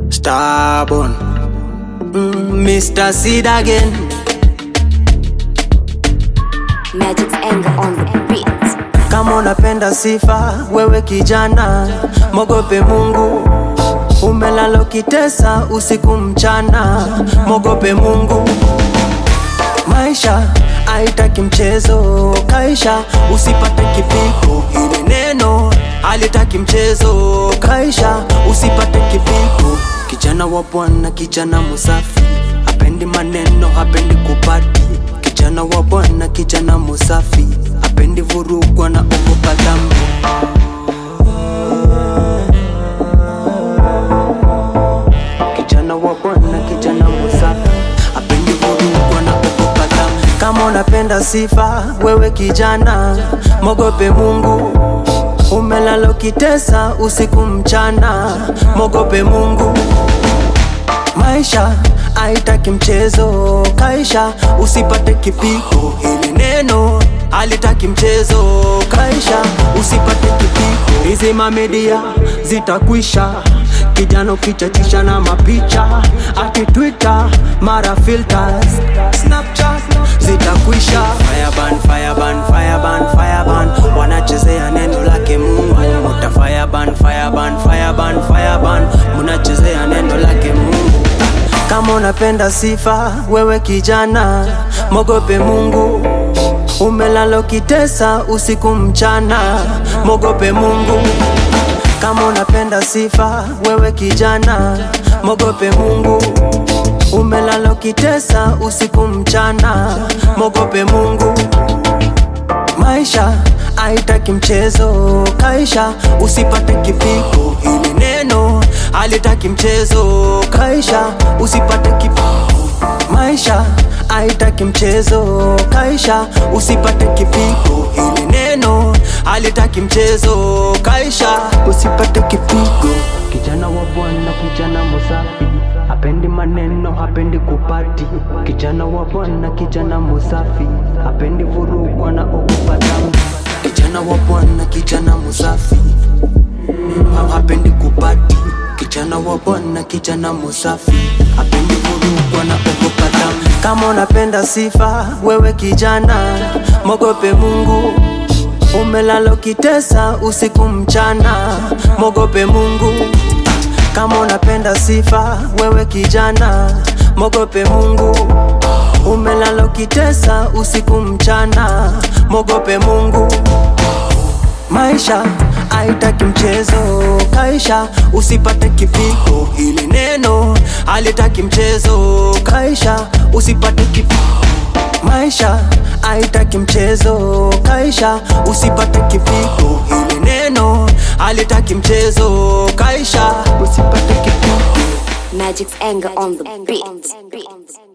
Stubborn. Mm, Mr. Seed again. Magic's anger on the beat. Kama unapenda sifa, wewe kijana, mogope Mungu. Umelala ukitesa usiku mchana, mogope Mungu. Maisha haitaki mchezo, kaisha usipate kipigo. Hili neno halitaki mchezo, kaisha usipate kipigo. Kijana wa Bwana, kijana musafi, hapendi maneno, hapendi kupati. Kijana wa Bwana, kijana musafi, hapendi vurugwa na ogopa dhambi. Kijana wa Bwana, kijana musafi, hapendi vurugwa na ogopa dhambi. Kama unapenda sifa, wewe kijana, mogope Mungu. Umelala ukitesa usiku mchana, mogope Mungu. Maisha haitaki mchezo, kaisha usipate kipigo. Hili neno halitaki mchezo, kaisha usipate kipigo. Hizi mamedia zitakwisha, kijana ukichachisha na mapicha, ati Twitter mara filters, Snapchat zitakwisha. Fireban, fireban, fireban, fireban, wanachezea neno lake Mungu. Muta fireban, fireban, fireban, fireban, munachezea neno lake Mungu. Kama unapenda sifa, wewe kijana, mogope Mungu. Umelala ukitesa usiku mchana, mogope Mungu. Kama unapenda sifa, wewe kijana, mogope Mungu. Umelala ukitesa usiku mchana, mogope Mungu. Maisha haitaki mchezo, kaisha usipate kipigo. Hili neno halitaki mchezo, kaisha usipate kipigo. Maisha haitaki mchezo, kaisha usipate kipigo. Hili neno halitaki mchezo, kaisha usipate kipigo. Kijana wa Bwana, kijana musafi, hapendi maneno, hapendi kupati. Kijana wa Bwana, kijana musafi, hapendi vurugwa na ogopa dhambi. Kijana wa Bwana, kijana musafi, ha- hapendi kupati. Kijana wa Bwana, kijana musafi, hapendi vurugwa na ogopa dhambi. Kama unapenda sifa, wewe kijana, mogope Mungu. Umelala ukitesa usiku mchana, mogope Mungu. Kama unapenda sifa, wewe kijana, mogope Mungu. Umelala ukitesa usiku mchana, mogope Mungu. Maisha haitaki mchezo, kaisha usipate kipigo. Hili neno halitaki mchezo, kaisha usipate kipigo. Maisha haitaki mchezo, kaisha usipate kipigo. Hili neno halitaki mchezo, kaisha usipate kipigo. Magic's anger on the beat.